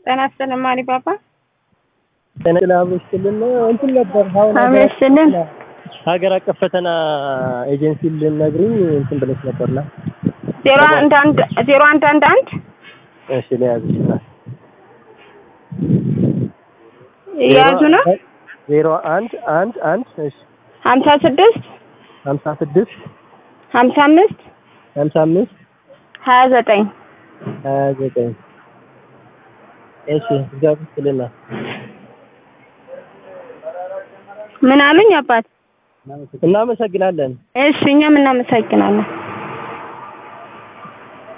ጤና ይስጥልን ማሪ ባባ። ጤና አብሮችልን እንትን ነበር አሁን አብሮችልን ሀገር አቀፍ ፈተና ኤጀንሲ ልነግሩኝ እንትን ብለሽ ነበርና ዜሮ አንድ አንድ ዜሮ አንድ አንድ አንድ እሺ ለያዝ የያዙ ነው ዜሮ አንድ አንድ አንድ እሺ ሀምሳ ስድስት ሀምሳ ስድስት ሀምሳ አምስት ሀምሳ አምስት ሀያ ዘጠኝ ሀያ ዘጠኝ እሺ እግዚአብሔር ይስጥልና ምን አሉኝ አባት? እናመሰግናለን። እሺ እኛም እናመሰግናለን።